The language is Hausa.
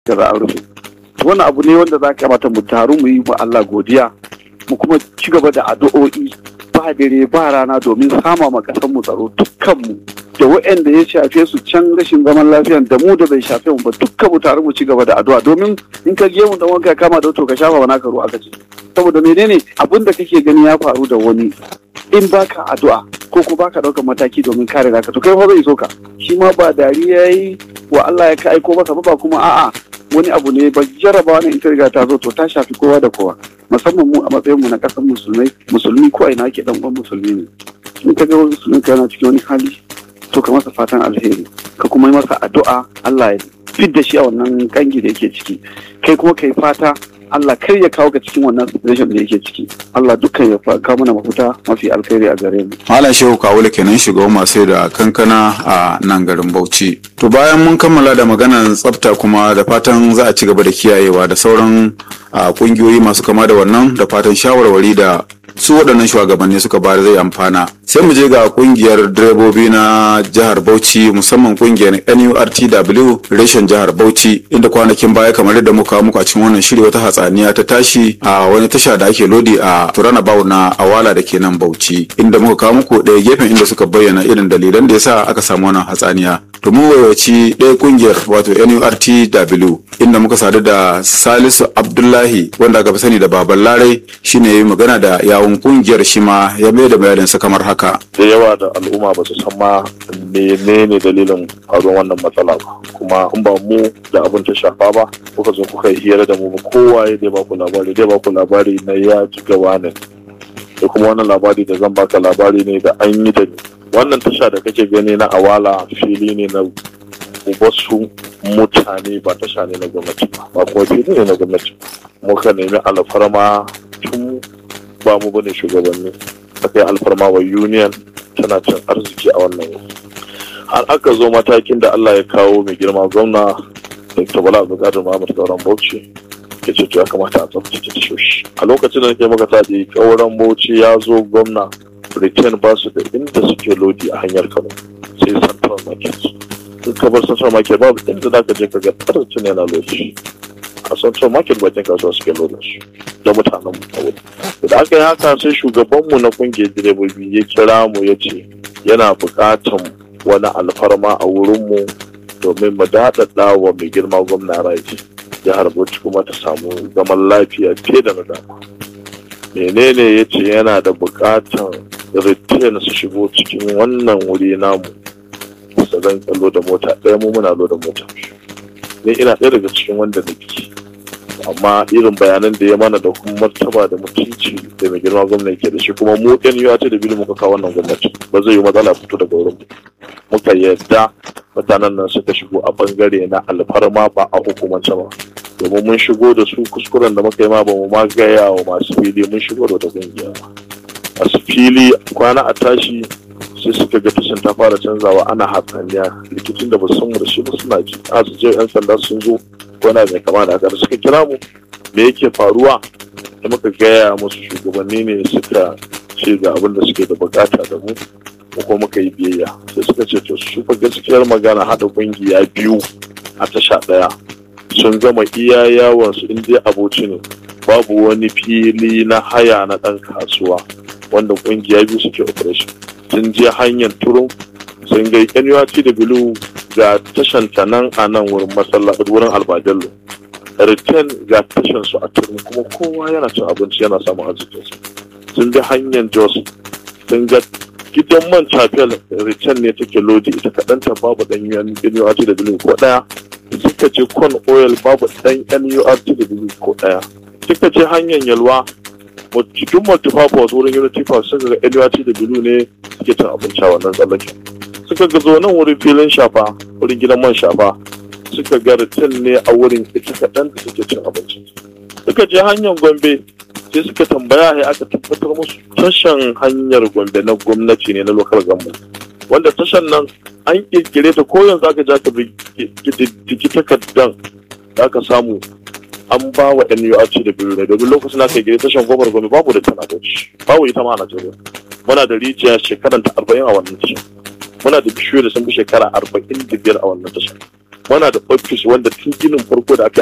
da za a rufe wannan abu ne wanda za ka mata mu taru mu yi wa Allah godiya mu kuma ci gaba da addu'o'i ba dare ba rana domin sama ma kasar mu tsaro dukkanmu da waɗanda ya shafe su can rashin zaman lafiya da mu da bai shafe mu ba dukkan mu taru mu ci gaba da addu'a domin in ka je mu dan wanka kama da to ka shafa wani karo aka ce saboda menene abin da kake gani ya faru da wani in baka addu'a ko ko baka ɗaukar mataki domin kare naka to kai fa zai so ka shi ma ba dariya yayi wa Allah ya ka aiko maka ba kuma a'a wani abu ne ba jarabawa ne ita riga ta zo to ta shafi kowa da kowa musamman mu a matsayin mu na ƙasar musulmai musulmi ko ina ke dan uwan musulmi ne in ka ga wani musulmi yana cikin wani hali to ka masa fatan alheri ka kuma yi masa addu'a Allah ya fidda shi a wannan kangi da yake ciki kai kuma kai fata Allah kar ya kawo ka cikin wannan situation da yake ciki Allah dukkan ya kawo mana mafuta mafi alkhairi a gare mu Malam Shehu Kawule kenan shugaban masu da kankana a nan garin Bauchi. To bayan mun kammala da maganar tsafta kuma da fatan za a ci gaba da kiyayewa da sauran kungiyoyi masu kama da wannan da fatan shawarwari da su waɗannan shugabanni suka bayar zai amfana sai mu je ga kungiyar direbobi na jihar bauchi musamman kungiyar nurtw reshen jihar bauchi inda kwanakin baya kamar yadda muka muku a cikin wannan shiri wata hatsaniya ta tashi a wani tasha da ake lodi a turana bau na awala da ke nan bauchi inda muka kawo muku ɗaya gefen inda suka bayyana irin dalilan da yasa aka samu wannan hatsaniya to mu wayaci ɗaya kungiyar wato nurtw inda muka sadu da salisu abdullahi wanda aka fi sani da baban larai shine ya yi magana da yawun kungiyar shi ma ya mai da bayaninsa kamar haka da yawa da al'umma ba su san ma menene dalilin faruwar wannan matsala ba kuma in ba mu da abin ta shafa ba kuka zo kuka yi hira da mu ba kowa ya dai baku labari dai baku labari na ya ji gawa ne da kuma wannan labari da zan baka labari ne da an yi da ni wannan tasha da kake gani na awala fili ne na wasu mutane ba tasha ne na gwamnati ba ba kuma fili ne na gwamnati muka nemi alfarma tun ba mu bane shugabanni aka yi alfarma wa union tana cin arziki a wannan wuri har aka zo matakin da Allah ya kawo mai girma gwamna Dr. Bala Abdulkadir Muhammad Gauran Bauchi ya ce ya kamata a tsaftace tashoshi a lokacin da nake maka tadi kauran Bauchi ya zo gwamna return ba su da inda suke lodi a hanyar Kano sai Central Market in ka bar Central Market babu inda za ka je ka ga tarcin yana lodi a Central Market bakin kasuwa suke lodin su da mutanen mu a wuri da aka yi haka sai shugabanmu na kungiyar direbobi ya kira mu ya ce yana buƙatan wani alfarma a wurinmu domin mu daɗaɗa wa mai girma gwamna raji jihar bauchi kuma ta samu zaman lafiya fiye da na dama menene ya ce yana da buƙatan retain su shigo cikin wannan wuri namu su zan kallo da mota ɗaya mu muna lo da mota ni ina ɗaya daga cikin wanda nake amma irin bayanan da ya mana da kuma martaba da mutunci da mai girma gwamna yake da shi kuma mu ɗan yiwa ce da bilu muka kawo wannan gwamnati ba zai yi matsala fito daga wurin mu muka yadda mutanen nan suka shigo a bangare na alfarma ba a hukumance ba domin mun shigo da su kuskuren da muka yi ma ba mu ma gaya wa masu fili mun shigo da wata kungiya masu fili kwana a tashi sai suka ga tashin ta fara canzawa ana hatsaniya rikicin da ba su san da shi ba suna ji a su je yan sanda sun zo wani mai kama da haka da suka kira mu me yake faruwa da muka gaya musu shugabanni ne suka ce ga abin da suke da bukata da mu ko kuma muka yi biyayya sai suka ce to su fa gaskiyar magana hada kungiya biyu a tasha daya sun gama iya yawon su inda aboci ne babu wani fili na haya na dan kasuwa wanda kungiya biyu suke operation sun je hanyar turun sun ga NURT da Bilu ga tashan ta nan a nan wurin masallaci wurin albajallo return ga tashan su a turun kuma kowa yana cin abinci yana samun arzikinsa sun bi hanyar jos sun ga gidan man chapel return ne take lodi ita kaɗan ta babu ɗan NURT da Bilu ko ɗaya suka ce con oil babu ɗan NURT da Bilu ko ɗaya suka ce hanyar yalwa cikin multipurpose wurin unity park suka ga NURT da Bilu ne suke cin abinci a wannan tsallaken suka ga zo nan wurin filin shafa wurin gidan man shafa suka ga ritin ne a wurin ita kaɗan da suke cin abinci suka je hanyar gombe sai suka tambaya ya aka tabbatar musu tashan hanyar gombe na gwamnati ne na local government wanda tashan nan an kirkire ta ko yanzu aka ja ka diddigi takardan da aka samu an ba wa NURT da biyu ne domin lokacin da aka gire tashan gobar gombe babu da tana babu ita ma a Najeriya muna da rijiya shekaran ta arba'in a wannan tashan muna da bishiyoyi da sun fi shekara arba'in da biyar a wannan tashar muna da ofis wanda tun ginin farko da aka